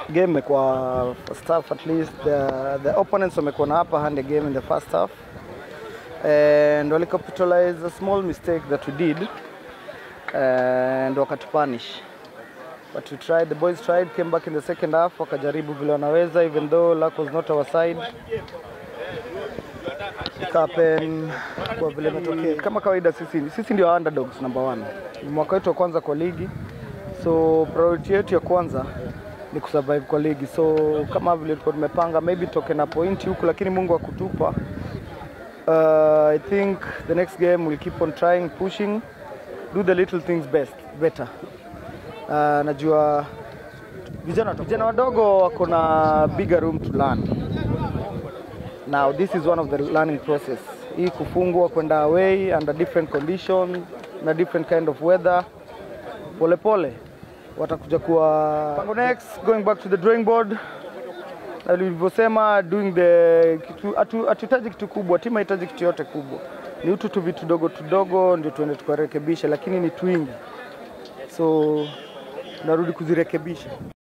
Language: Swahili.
game imekuwa first half at least the, the opponents wamekuwa na upper hand game in the first half and wali capitalize a small mistake that we did and wakatupunish but we tried the boys tried came back in the second half wakajaribu vile wanaweza even though luck was not our side Ikapen kwa vile imetokea kama kawaida sisi, sisi ndio underdogs number one ni mwaka wetu wa kwanza kwa ligi so priority yetu ya kwanza ni kusurvive kwa ligi so kama vile tulikuwa tumepanga maybe toke na pointi huku lakini mungu akutupa uh, i think the next game we'll keep on trying pushing do the little things best better uh, najua vijana vijana wadogo wako na bigger room to learn now this is one of the learning process hii kufungwa kwenda away under different conditions na different kind of weather polepole watakuja kuwa Pango next going back to the drawing board na nilivyosema doing the kitu hatu- hatuhitaji kitu kubwa timu haihitaji kitu yote kubwa ni utu tu vitu dogo tudogo ndio tuende tukarekebisha lakini ni twingi so narudi kuzirekebisha